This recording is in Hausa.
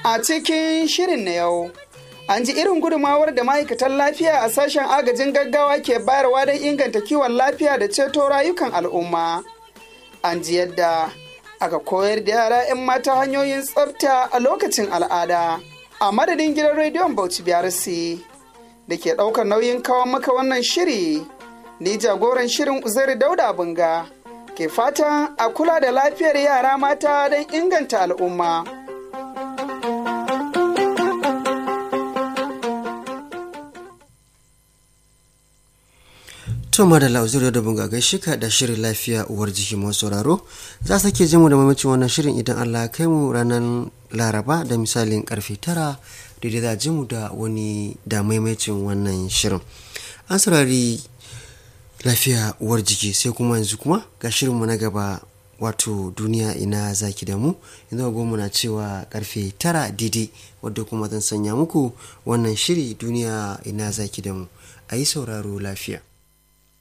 A cikin shirin na yau, an ji irin gudumawar da ma'aikatan lafiya a sashen agajin gaggawa ke bayarwa don inganta kiwon lafiya da ceto rayukan al'umma. An ji yadda aka koyar da yara 'yan mata hanyoyin tsafta a lokacin al'ada. A madadin gidan rediyon Bauchi BRC da ke ɗaukar nauyin kawo maka wannan shiri, ni jagoran shirin Uzairu Dauda Bunga ke fatan a kula da lafiyar yara mata don inganta al'umma. To madalla uzuri da bunga gaishe ka da shirin lafiya uwar jiki masu sauraro za su ke jin da mamacin wannan shirin idan Allah ya kai mu ranar Laraba da misalin karfe tara daidai za ji mu da wani da maimacin wannan shirin. An saurari lafiya uwar jiki sai kuma yanzu kuma ga shirinmu na gaba wato duniya ina zaki da mu yanzu goma na cewa karfe tara daidai wadda kuma zan sanya muku wannan shiri duniya ina zaki da mu a yi sauraro lafiya.